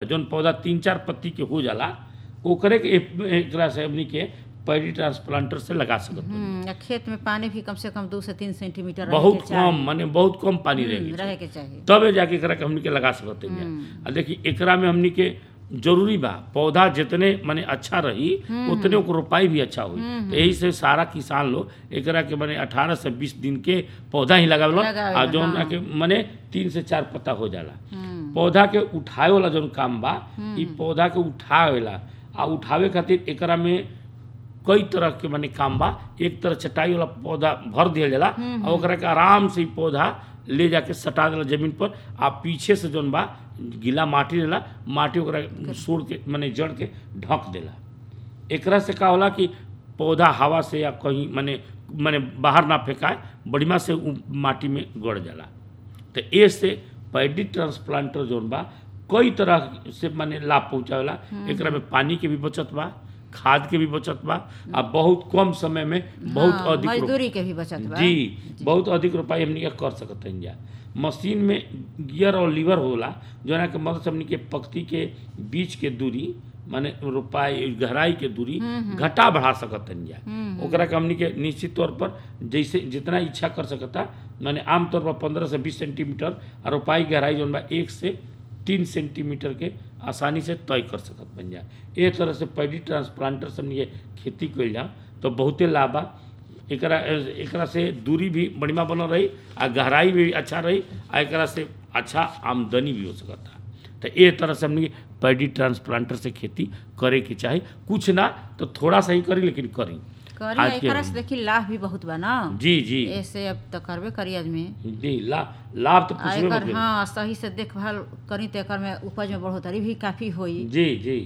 जौन पौधा तीन चार पत्ती के हो जाला ओकरे के एक- एकरा से हमनी के पैडी ट्रांसप्लांटर से लगा सकत बानी। हम्म, आ खेत में पानी भी कम से कम दू से तीन सेंटीमीटर रहे बहुत के चाही। कम माने बहुत कम पानी हम्म, रहेगी रहे के चाहिए तब जाके एकरा के हमनी के लगा सकत हैं आ देखी एकरा में हमनी के जरूरी बा पौधा जितने माने अच्छा रही उतने ओकर रोपाई भी अच्छा हुई तो यही से सारा किसान लोग एकरा के माने 18 से 20 दिन के पौधा ही लगावेला लगावेला, आ जौन हाँ। के माने तीन से चार पत्ता हो जाला हम्म, पौधा के उठावे वाला जौन काम बा ई पौधा के उठावेला आ उठावे खातिर एकरा में कई तरह के माने काम बा एक तरह चटाई वाला पौधा भर दिया जाला और ओकरा के आराम से ई पौधा ले जाके सटा देला जमीन पर आ पीछे से जौन बा गीला माटी रहेला माटी ओकरा सोड़ के माने जड़ के ढक देला एकरा से का होला कि पौधा हवा से या कहीं माने माने बाहर ना फेंकाए बढ़िया से उ माटी में गड़ जाला तो ए से पैडी ट्रांसप्लांटर जौन बा कई तरह से माने लाभ पहुंचावेला एकरा में पानी के भी बचत बा खाद के भी बचत बा आ बहुत कम समय में बहुत हाँ, अधिक रोप- मजदूरी के भी बचत बा जी बहुत अधिक रोपाई हमनी के कर सकत हन जा मशीन में गियर और लीवर होला जोना के मदद से हमनी के पक्ति के बीच के दूरी माने रोपाई गहराई के दूरी घटा बढ़ा सकत हन जा ओकरा के हमनी के निश्चित तौर पर जैसे जितना इच्छा कर सकता माने आमतौर पर पंद्रह से बीस सेंटीमीटर और रोपाई गहराई जौन बा एक से तीन सेंटीमीटर के आसानी से तय कर सकत बन जा एक तरह से पैडी ट्रांसप्लांटर से हमनी के खेती कइल जा तो बहुते लाभ बा एकरा एकरा से दूरी भी बढ़िया बनल रही आ गहराई भी अच्छा रही आ एकरा से अच्छा आमदनी भी हो सकता तो ए तरह से हमनी पैडी ट्रांसप्लांटर से खेती करे के चाही कुछ ना तो थोड़ा सा ही करी लेकिन करी करी आज के एकरा से हम- देखी लाभ भी बहुत बा ना जी जी ऐसे अब तो करबे करी आदमी जी ला लाभ तो आ पूछबे मत एकर करी। हाँ सही से देखभाल करी तो एकर में उपज में बढ़ोतरी भी काफी होई जी जी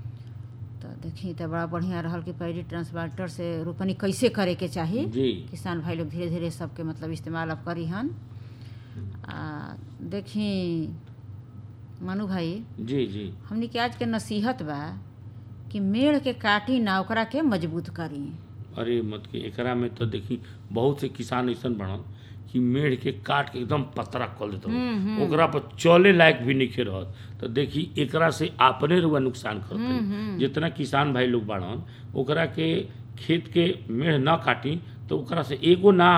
तो देखी तो बड़ा बढ़िया रहल कि पैडी ट्रांसप्लांटर से रोपनी कैसे करे के चाही जी किसान भाई लोग धीरे धीरे सबके मतलब इस्तेमाल अब करी हन आ देखी मनु भाई जी जी हमनी के आज के नसीहत बा कि मेड़ के काटी ना ओकरा के मजबूत करी अरे मत के एकरा में तो देखी बहुत से किसान ऐसन बनल कि मेढ़ के काट के एकदम पतरा कर देते ओकरा पर चले लायक भी नहीं रहत तो देखी एकरा से अपने रुआ नुकसान करते जितना किसान भाई लोग बाड़न ओकरा के खेत के मेढ़ न काटी तो ओकरा से एगो ना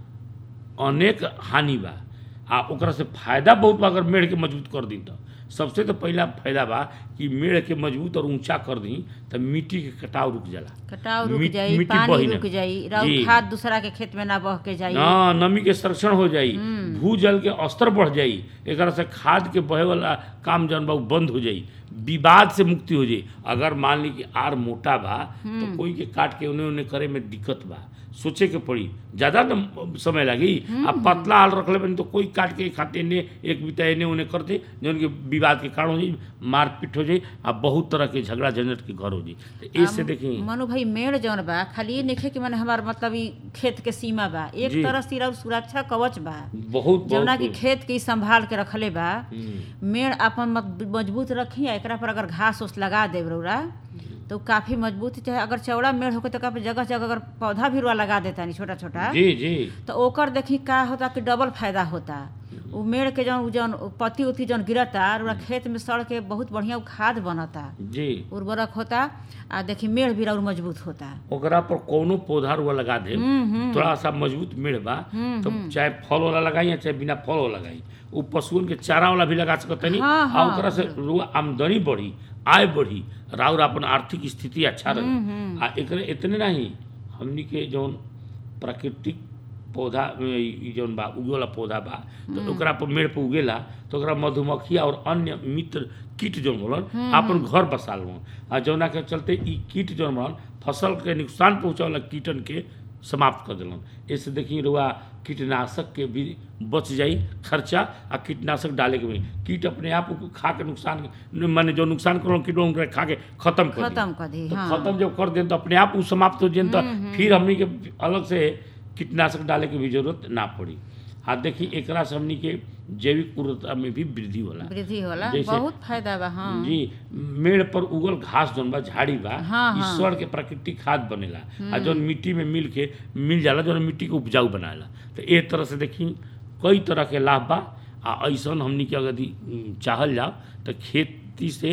अनेक हानि बा आ ओकरा से फायदा बहुत बा अगर मेढ़ के मजबूत कर दी तो सबसे तो पहला फायदा बा कि मेढ़ के मजबूत और ऊंचा कर दी तो मिट्टी के कटाव रुक जाला कटाव रुक मिट- जाई मिट्टी बही पानी ना। रुक जाई जी। राउर खाद दूसरा के खेत में ना बह के जाई हाँ नमी के संरक्षण हो जाई भूजल के स्तर बढ़ जाई एकरा से खाद के बहे वाला काम जौन बा उ बंद हो जाई विवाद से मुक्ति हो जाई अगर मान ली कि आर मोटा बा तो कोई के काट के उन्हें उन्हें करे में दिक्कत बा सोचे के पड़ी ज्यादा न समय लगी आ पतला हाल रखले बनी तो कोई काट के खाते ने एक बिता एने उन्हें करते जौन के विवाद के कारण हो जाई मारपीट हो जाई आ बहुत तरह के झगड़ा झंझट के घर हो जाई तो ऐसे देखी मनु भाई मेड़ जौन बा खाली ये नइखे कि माने हमार मतलब ई खेत के सीमा बा एक जी। तरह से राउर सुरक्षा कवच बा बहुत जौना कि बहुत खेत के ई संभाल के रखले बा हम्म, मेड़ अपन मत- मजबूत रखी आ एकरा पर अगर घास उस लगा देब रौरा तो काफी मजबूत चाहे अगर चौड़ा मेड़ होके तो काफी जगह जगह अगर पौधा भी रुआ लगा देता नहीं छोटा छोटा जी जी तो ओकर देखी का होता कि डबल फायदा होता उ मेड़ के जौन उ जौन पत्ती उत्ती जौन गिरता रुआ खेत में सड़ के बहुत बढ़िया उ खाद बनता जी उर्वरक होता आ देखी मेड़ भी और मजबूत होता ओकरा पर कौनो पौधा रुआ लगा दे थोड़ा सा मजबूत मेड़ बा तो चाहे फल वाला लगाई या चाहे बिना फल वाला लगाई उ पशुओं के चारा वाला भी लगा सकत नहीं हाँ, आ हाँ, ओकरा से रुआ आमदनी बढ़ी आय बढ़ी राउर अपन आर्थिक स्थिति अच्छा रही आ एकरे इतने नहीं हमनी के जौन प्राकृतिक पौधा ई जौन बा उगे वाला पौधा बा तो ओकरा पर मेड़ पर उगेला तो ओकरा मधुमक्खी और अन्य मित्र कीट जौन बोलन अपन घर बसा लन आ जौना के चलते ई कीट जौन बोलन फसल के नुकसान पहुंचावे कीटन के समाप्त कर देलन ऐसे देखी रुआ कीटनाशक के भी बच जाई खर्चा आ कीटनाशक डाले के भी कीट अपने आप उ खा के नुकसान माने जो नुकसान करल कीट ओकरा खा के खत्म कर दी। खत्म कर दी तो हाँ खत्म जब कर दें तो अपने आप उ समाप्त हो जाए तो फिर हमनी के अलग से कीटनाशक डाले के भी जरूरत ना पड़ी हाँ देखी एकरा से हमनी के जैविक उर्वरता में भी वृद्धि होला वृद्धि होला जैसे- बहुत फायदा बा हाँ जी मेड़ पर उगल घास जौन बा झाड़ी बा हाँ, हाँ। ईश्वर के प्राकृतिक खाद बनेला आ जौन मिट्टी में मिल के मिल जाला जौन मिट्टी के उपजाऊ बनाला तो ए तरह से देखी कई तरह के लाभ बा आ ऐसन हमनी के अगर यदि, उम, चाहल जाओ तो खेती से